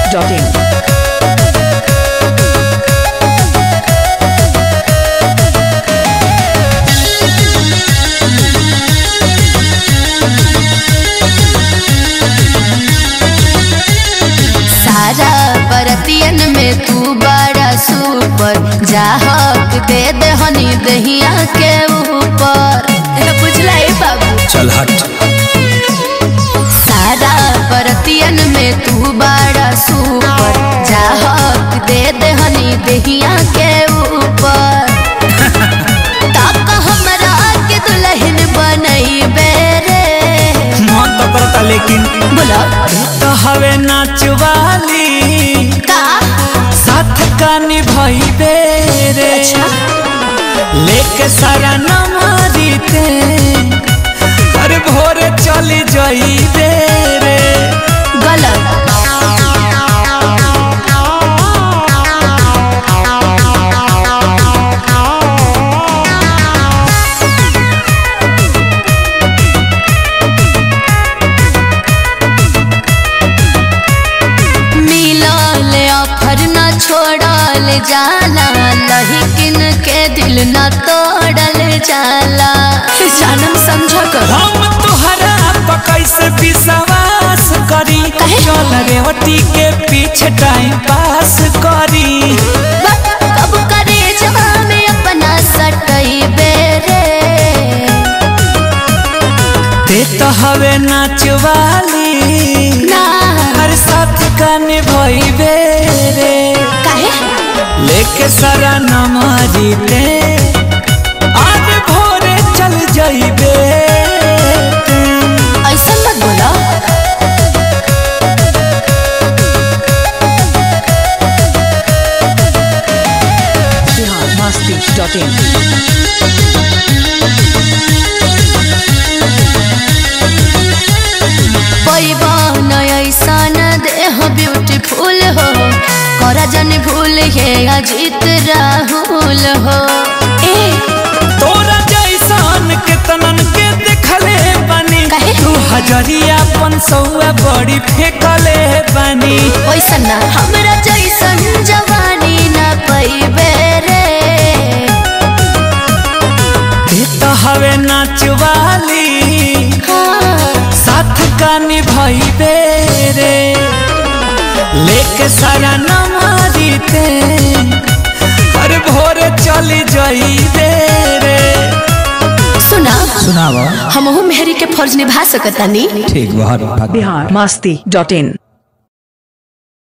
biharmasti.in सारा बरतियन में तू बड़ा सुपर जाहक दे दे हनी दहिया के ऊपर ए, बुझला ए बाबू चल हट सारा बरतियन में तू बड़ा सुपर जाहक दे दे हनी दहिया के ऊपर ताका हमरा के दुल्हन बनई बेरे मन तो करता लेकिन बोला तो हवे नाचवाली का साथ का निभाई बेरे लेके सारा नमारी ते अरे भोरे चली जाई बेरे गलत मिलल ऑफर न छोड़ल जाला लहिकिन के दिल न तोड़ल जाला जानम समझ कर हम तुहरा पकई से विश्वास करी काहे? चल रेवती के पीछे टाइम पास करी कब करे जवा में अपना सटई बेरे ते तो हवे नाचवाली ना हर साथ का निभाई बेरे काहे लेके सारा नमारी ते आज भोरे चल जाइबे ऐसा मत बोला biharmasti.in पैबन ऐसा न देह ब्यूटीफुल हो करा जन भूल है अजीत राहुल हो ए तोरा जैसन के तनन के देखले बानी काहे? तू हजरिया पन सौआ बड़ी फेंकले बानी वैसा ना हमरा जैसन जवानी न पैबे रे ते तो हवे नाचवाली हाँ, साथ का निभाई बेरे लेके सारा नमारी ते हर भोरे चली जाई बेरे सुना सुनावा हमहू मेहरी के फर्ज निभा सकतानी ठीक बहुत biharmasti.in